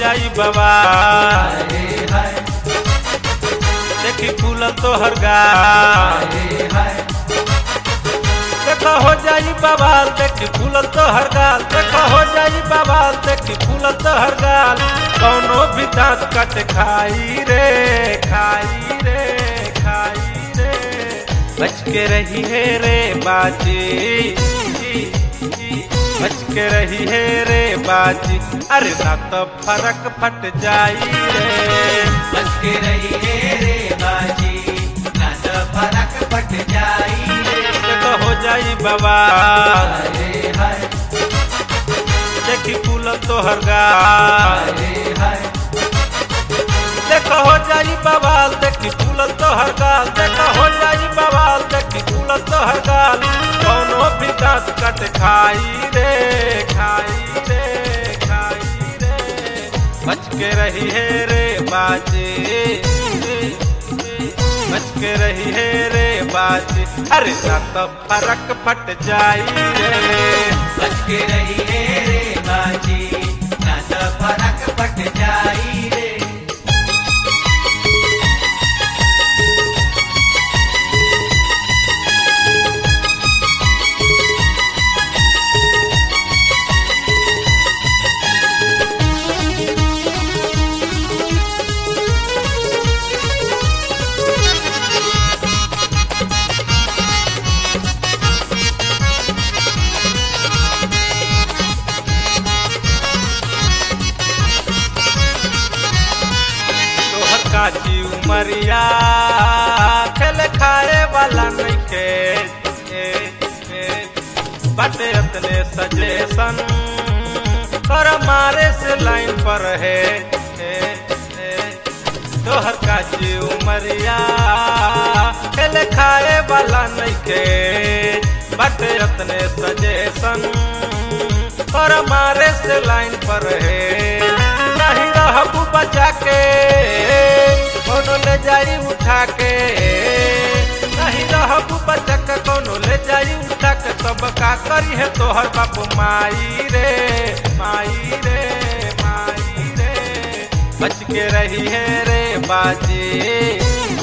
जाई बाबा हाय हाय देखी फूलल तोहर गाल हाय हाय देखो हो जाई बवाल देखी फूलल तोहर गाल देखो हो जाई बवाल देखी फूलल तोहर गाल कौनो भी दांत कट खाई रे खाई रे खाई रे बच के रही है रे बाजी बच के रही है रे बाजी अरे ना तो फरक फट जाई रे बच के रहिए रे बाजी ना तो फरक पट जाई रे देखो हो जाई बवाल हाय हाय देखी फूलल तोहर गाल हाय हाय देखो हो जाई बवाल देखी फूलल तोहर गाल देखो हो जाई बवाल देखी फूलल तोहर गाल कौनो भी दांत कट खाई रे खाई रे खाई रे बच के रही है रे बाजी बच के रही है रे बाजी अरे ना तो फरक फट जाई रे बच के रहिए रे बाजी ना तो फरक पट जाई रे तोहर काची उमरिया खेल खाए वाला नइखे ए, ए, बाटे अपने सजेशन कर मारे से लाइन पर है ए, ए, तोहर काची उमरिया खेल खाए वाला नइखे बाटे अपने सजेशन कर मारे से लाइन पर है नहीं रहबू बचा के कोनो ले जाई उठा के नहीं रहबू बचा के कोनो ले जाई उठा के तब का करी है तोहर बाप माई रे माई रे माई रे बच के रही है रे बाजी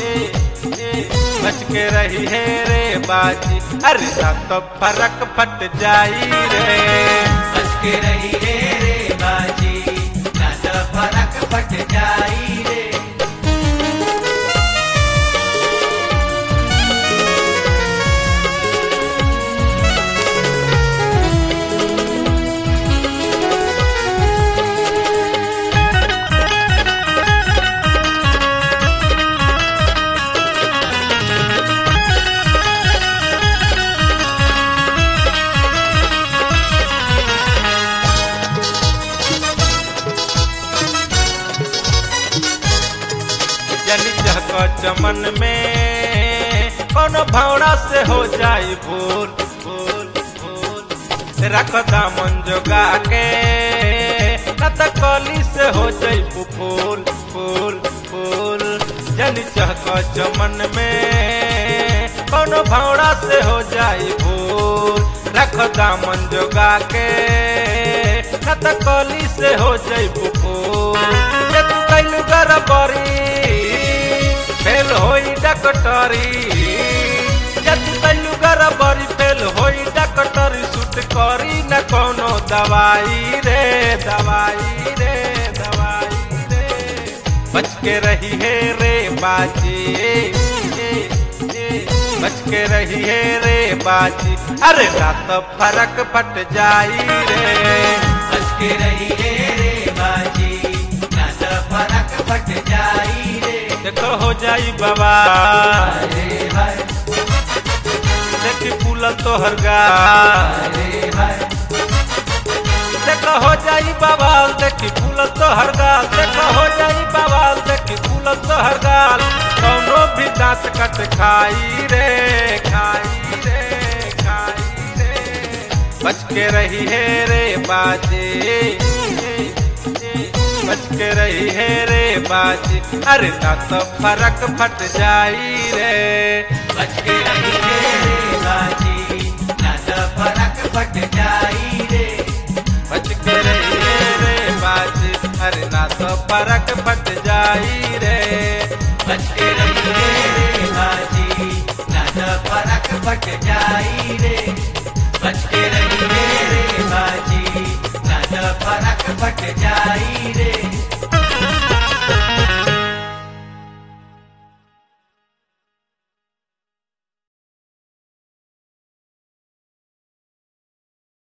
बच के रही है रे बाजी अरे ना तो फरक फट जाई रे बच के रहिए रे बाजी ना तो फरक पट जाई रे जनी चहक चमन में कोनो भावना से हो जाई भूल भूल भूल रख दामन जोगा के न त कली से हो जाई फूल फूल फूल जनी चहक चमन में कोनो भावना से हो जाई भूल रख दामन जोगा के न त कली से हो जाई फूल जे तू कैलू गरबरी फेल होई डकटरी जद तल्लू गरबरी फेल होई डकटरी सुट करी न कोनो दवाई रे दवाई रे दवाई रे बच के रही है रे बाजी बच के रही है रे बाजी अरे ना तो फरक फट जाई रे बच के रहिए रे बाजी ना तो फरक पट जाई रे देखो हो जाई बाबा हाय हाय देखी फूलल तोहर गाल हाय हाय देखो हो जाई बवाल देखी फूलल तोहर गाल देखो हो जाई बवाल देखी फूलल तोहर गाल कौनो भी दांत कट खाई रे खाई रे खाई रे बच के रही है रे बाजी बच के रही है रे बाजी अरे ना तो फरक फट जाई रे बच के रहिए रे बाजी ना तो फरक पट जाई रे बच के रही है रे बाजी अरे ना तो फरक फट जाई रे बच के रहिए रे बाजी ना तो फरक फट जाई रे बच के रहिए रे बाजी ना तो फरक फट जाई रे